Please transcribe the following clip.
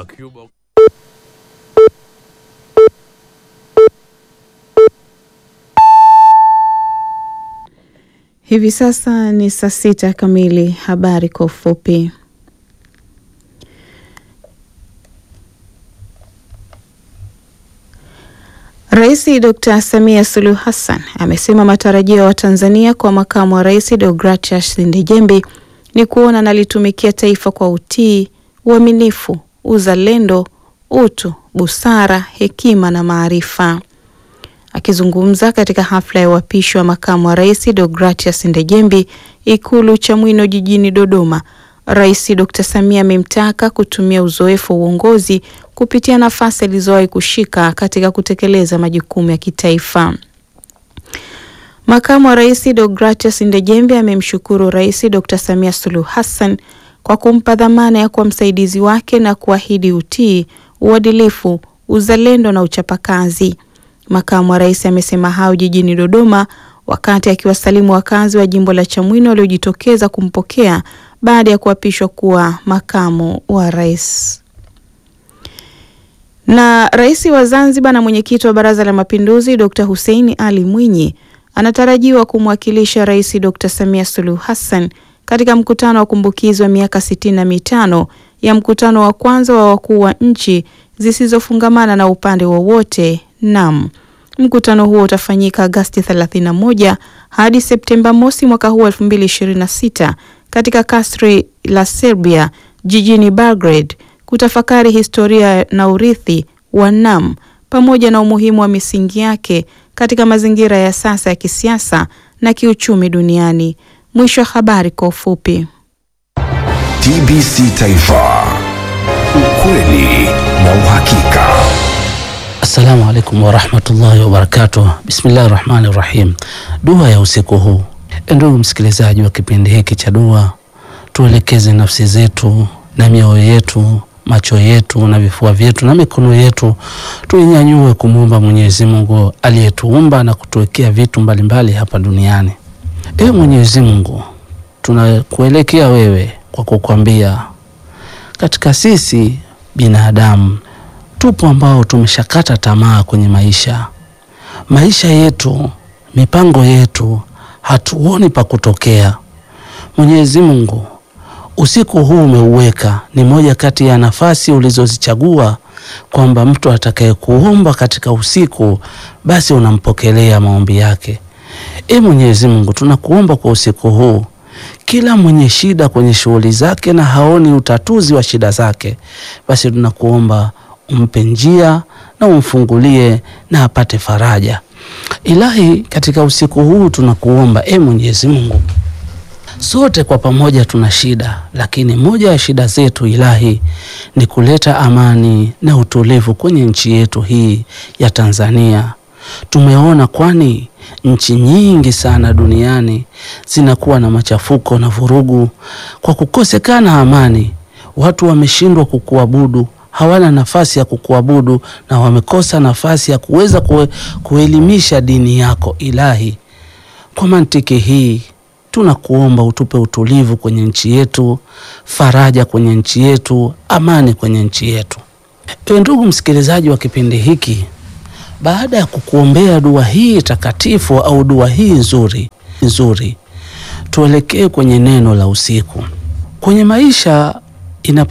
wa Cuba. Hivi sasa ni saa sita kamili. Habari kwa ufupi. Rais Dr. Samia Suluhu Hassan amesema matarajio ya Watanzania kwa makamu wa rais Deogratias Ndejembi ni kuona analitumikia taifa kwa utii, uaminifu, uzalendo, utu, busara, hekima na maarifa. Akizungumza katika hafla ya uapishi wa makamu wa rais Deogratias Ndejembi Ikulu Chamwino jijini Dodoma, Rais Dr. Samia amemtaka kutumia uzoefu wa uongozi kupitia nafasi alizowahi kushika katika kutekeleza majukumu ya kitaifa. Makamu wa rais Deogratias Ndejembi amemshukuru Rais Dr. Samia Suluhu Hassan kwa kumpa dhamana ya kuwa msaidizi wake na kuahidi utii, uadilifu, uzalendo na uchapakazi. Makamu wa rais amesema hayo jijini Dodoma wakati akiwasalimu wakazi wa jimbo la Chamwino waliojitokeza kumpokea baada ya kuapishwa kuwa makamu wa rais. Na rais wa Zanzibar na mwenyekiti wa Baraza la Mapinduzi Dr. Hussein Ali Mwinyi anatarajiwa kumwakilisha Rais Dr. Samia Suluhu Hassan katika mkutano wa kumbukizi wa miaka sitini na mitano ya mkutano wa kwanza wa wakuu wa nchi zisizofungamana na upande wowote NAM. Mkutano huo utafanyika Agasti 31 hadi Septemba mosi mwaka huu 2026 katika kasri la Serbia jijini Belgrade kutafakari historia na urithi wa NAM pamoja na umuhimu wa misingi yake katika mazingira ya sasa ya kisiasa na kiuchumi duniani. Mwisho wa habari kwa ufupi. TBC Taifa, ukweli na uhakika. Assalamu alaikum warahmatullahi wabarakatuh. Bismillahi rahmani rahim. Dua ya usiku huu. Ndugu msikilizaji wa kipindi hiki cha dua, tuelekeze nafsi zetu na mioyo yetu, macho yetu na vifua vyetu na mikono yetu, tuinyanyue kumwomba Mwenyezi Mungu aliyetuumba na kutuwekea vitu mbalimbali hapa duniani. Ewe Mwenyezi Mungu, tunakuelekea wewe kwa kukwambia, katika sisi binadamu tupo ambao tumeshakata tamaa kwenye maisha. Maisha yetu, mipango yetu, hatuoni pa kutokea. Mwenyezi Mungu, usiku huu umeuweka, ni moja kati ya nafasi ulizozichagua kwamba mtu atakayekuomba katika usiku, basi unampokelea maombi yake. E Mwenyezi Mungu, tunakuomba kwa usiku huu kila mwenye shida kwenye shughuli zake na haoni utatuzi wa shida zake, basi tunakuomba umpe njia na umfungulie na apate faraja. Ilahi, katika usiku huu tunakuomba e Mwenyezi Mungu, sote kwa pamoja tuna shida, lakini moja ya shida zetu Ilahi ni kuleta amani na utulivu kwenye nchi yetu hii ya Tanzania. Tumeona kwani nchi nyingi sana duniani zinakuwa na machafuko na vurugu kwa kukosekana amani. Watu wameshindwa kukuabudu, hawana nafasi ya kukuabudu na wamekosa nafasi ya kuweza kue, kuelimisha dini yako Ilahi. Kwa mantiki hii tunakuomba utupe utulivu kwenye nchi yetu, faraja kwenye nchi yetu, amani kwenye nchi yetu. Ewe ndugu msikilizaji wa kipindi hiki, baada ya kukuombea dua hii takatifu au dua hii nzuri nzuri, tuelekee kwenye neno la usiku. Kwenye maisha inapo